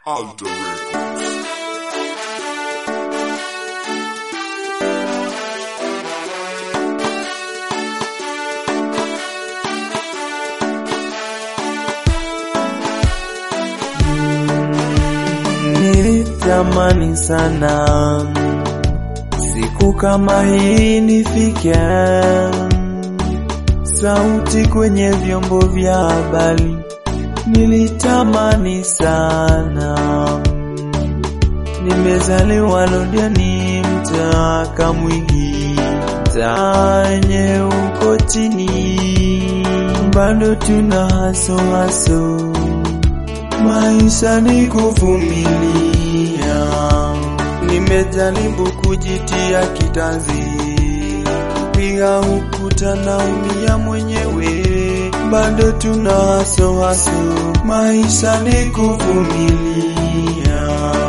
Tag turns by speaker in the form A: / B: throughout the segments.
A: Alter Records.
B: Nilitamani sana siku kama hii nifike, sauti kwenye vyombo vya habari. Nilitamani sana, nimezaliwa Londiani, mtaa Kamwigi, mtaa yenye uko chini, bado tuna haso haso maisha ni kuvumilia. Nimejaribu kujitia kitanzi, kupiga ukuta na umia mwenyewe, bado tuna haso haso. Maisha ni kuvumilia.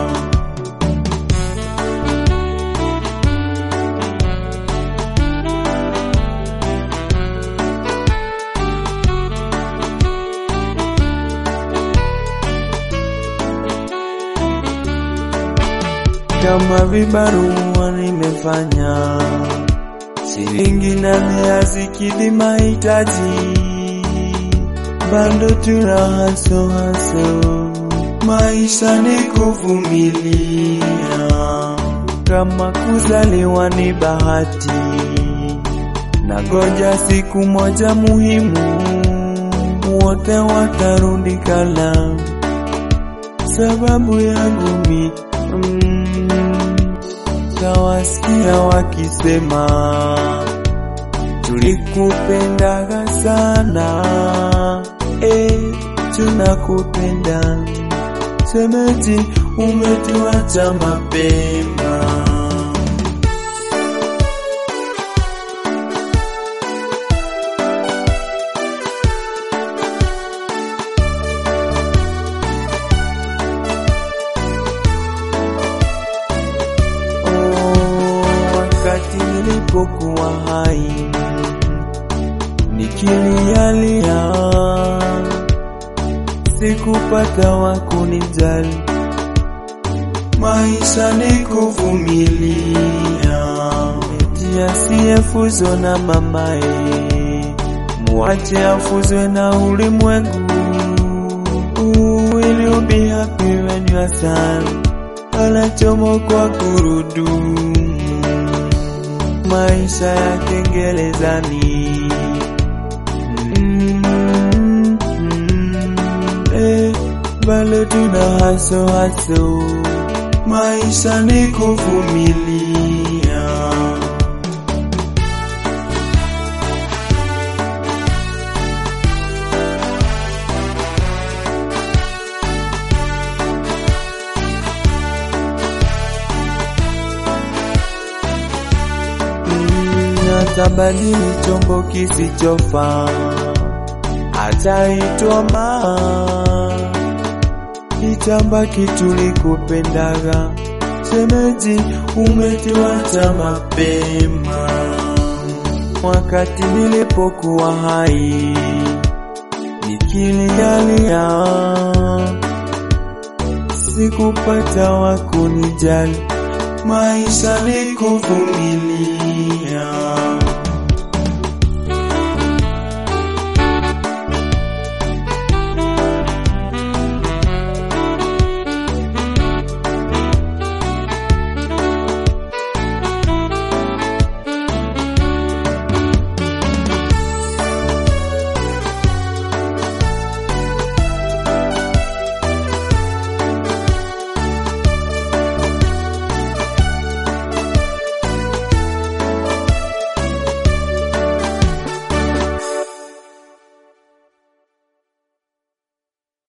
B: kama vibarua nimefanya, shilingi nane hazikidhi mahitaji, bado tuna haso haso. Maisha ni kuvumilia, kama kuzaliwa ni bahati, na goja siku moja muhimu, wote watarudi kala sababu yangu mi mm, tawasikia wakisema tulikupendaga sana eh, tunakupenda semeji umetuacha mapema Oh, wakati nilipokuwa hai nikilialia, sikupata wa kunijali. Maisha ni kuvumilia, eti asiyefuzwa na mamaye, muache afuzwe na ulimwengu. Will you be happy when you are sad? anachomokwa kurudumu, maisha ya kengelezani. Mm, mm, eh, bado tuna haso haso, maisha ni kuvumilia. atabadili chombo kisichofaa, ataitwa maa, itabaki tulikupendaga. Shemeji, umetuacha mapema, wakati nilipokuwa hai nikilialia, sikupata wa kunijali. Maisha ni kuvumilia.